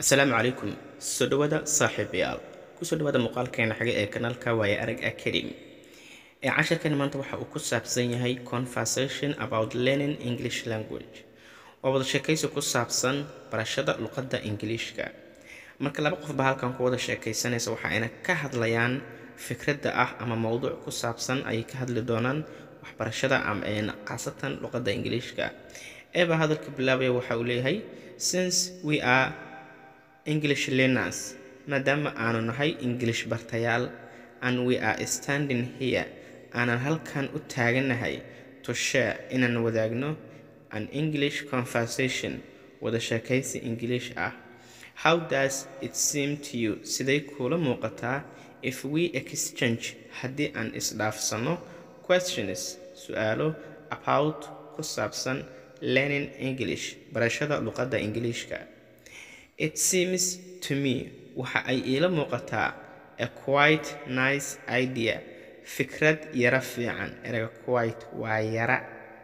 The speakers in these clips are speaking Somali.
asalaamu calaykum soo dhawaada saaxiibayaal kusoo dhawaada muuqaalkeena xage ee kanaalka waaye arag academy ee casharkeena maanta waxa uu ku saabsan yahay conversation about learning english language waa wada sheekaysi ku saabsan barashada luqadda ingiliishka marka laba qofba halkan ku wada sheekaysanaysa waxa ayna ka hadlayaan fikradda ah ama mowduuc ku saabsan ayay ka hadli doonaan waxbarashada ama khaasatan luqadda ingiliishka eeba hadalka bilaabaya waxa uu leeyahay since we are english learners maadaama aanu nahay english bartayaal and we are standing here aanan halkan u taaganahay to share inaan wadaagno an english conversation wada sheekaysi english ah how does it seem to you siday kuula muuqataa if we exchange haddii aan isdhaafsano questions su-aalo about ku saabsan learning english barashada luqadda ingiliishka it seems to me waxa ay iila muuqataa a quite nice idea fikrad yara fiican erega quite waa yara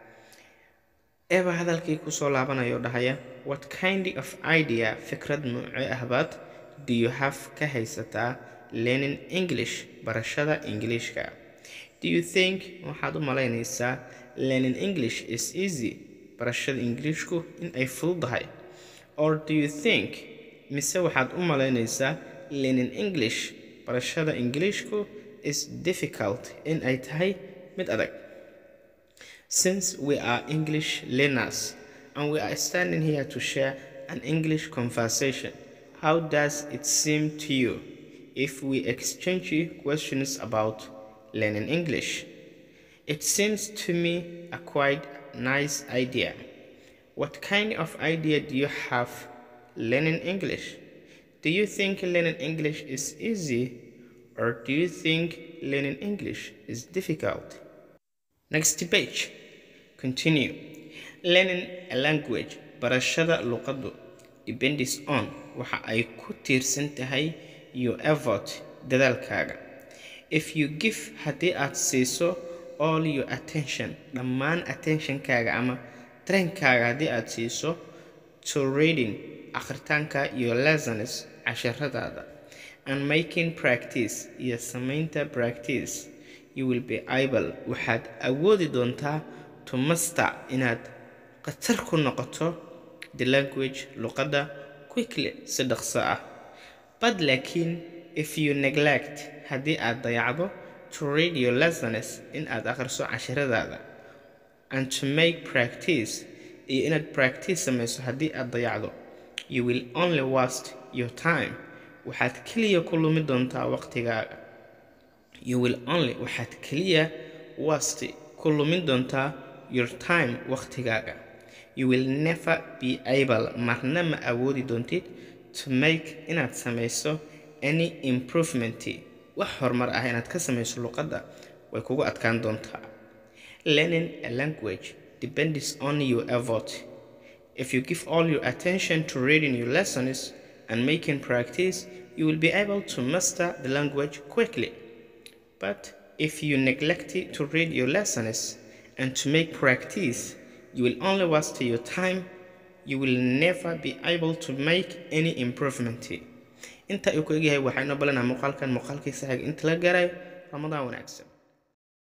eba hadalkii kusoo laabanayo dhahaya what kind of idea fikrad noocee ahbaad do you have ka haysataa learning english barashada ingiliishka do you think waxaad u malaynaysaa learning english is easy barashada ingiliishku in ay fududahay or do you think mise waxaad u malaynaysaa learning english barashada ingiliishku is difficult in ay tahay mid adag since we are english learners and we are standing here to share an english conversation how does it seem to you if we exchange questions about learning english it seems to me a quite nice idea what kind of idea do you have learning English? Do you think learning English is easy or do you think learning English is difficult? Next page. Continue. Learning a language barashada luqaddu depends on waxa ay ku tiirsan tahay your effort dadaalkaaga. If you give haddii aad siiso all your attention dhammaan attentionkaaga ama trainkaaga haddii aad siiso to reading akhritaanka iyo lessons casharadaada and making practice iyo samaynta practice you will be able waxaad awoodi doontaa to master inaad khatar ku noqoto the language luqadda quickly si dhaqso ah but laakiin if you neglect haddii aad dayacdo to read your lessons in aad akhriso casharadaada and to make practice iyo inaad practice samayso haddii aad dayacdo you will only waste your time waxaad keliya ku lumi doontaa waqtigaaga you will only waxaad keliya waste ku lumin doontaa your time waqtigaaga you will never be able marna ma awoodi doontid to make inaad samayso any improvement wax horumar ah inaad ka samayso luqadda way kugu adkaan doontaa learning a language depends on your effort If you give all your attention to reading your lessons and making practice, you will be able to master the language quickly. But if you neglect to read your lessons and to make practice, you will only waste your time. You will never be able to make any improvement. inta uu ku egyahay waxaynu balanaa muuqaalkan muuqaalkiisa xig inta la garay ramadaan wanaagsan